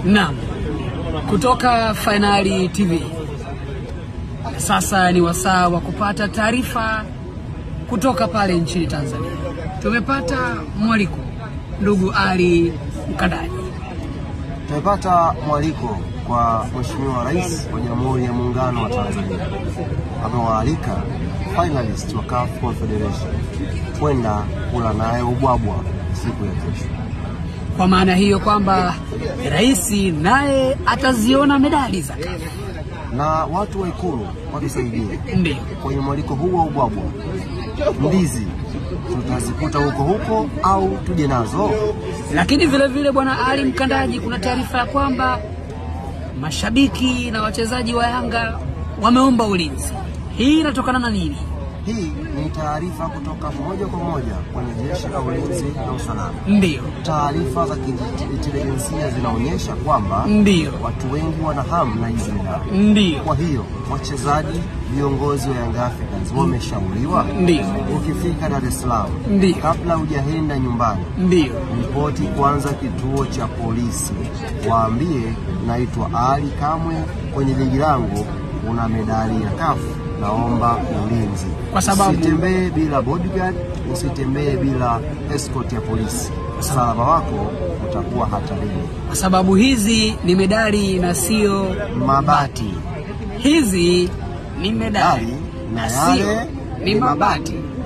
Naam, kutoka Fainali TV. Sasa ni wasaa wa kupata taarifa kutoka pale nchini Tanzania. Tumepata mwaliko ndugu Ali Mkandaji. Tumepata mwaliko kwa Mheshimiwa Rais wa Jamhuri ya Muungano wa Tanzania, amewaalika finalist wa CAF Confederation kwenda kula naye ubwabwa siku ya kesho. Kwa maana hiyo kwamba rais naye ataziona medali za CAF. Na watu wa Ikulu watusaidie Ndio. kwenye mwaliko huu wa ubwabwa, ndizi tutazikuta huko huko au tuje nazo? Lakini vile vile bwana Ali Mkandaji, kuna taarifa ya kwamba mashabiki na wachezaji wa Yanga wameomba ulinzi. Hii inatokana na nini? Hii ni taarifa kutoka moja kwa moja kwenye jeshi la ulinzi na usalama. Ndiyo, Taarifa za kiintelijensia zinaonyesha kwamba ndiyo, watu wengi wana hamu na hizi medali. ndiyo, Kwa hiyo wachezaji, viongozi wa Young Africans wameshauriwa, ndiyo, ukifika Dar es Salaam, Ndiyo. kabla hujaenda nyumbani, ndiyo. ripoti kwanza kituo cha polisi, waambie naitwa Ali Kamwe, kwenye begi langu una medali ya kafu, naomba ulinzi. Kwa sababu- usitembee bila bodyguard, usitembee bila escort ya polisi, usalama wako utakuwa hatarini. Kwa sababu hizi ni medali na sio Mabati hizi ni medali Medali na na sio yale ni ni mabati. mabati.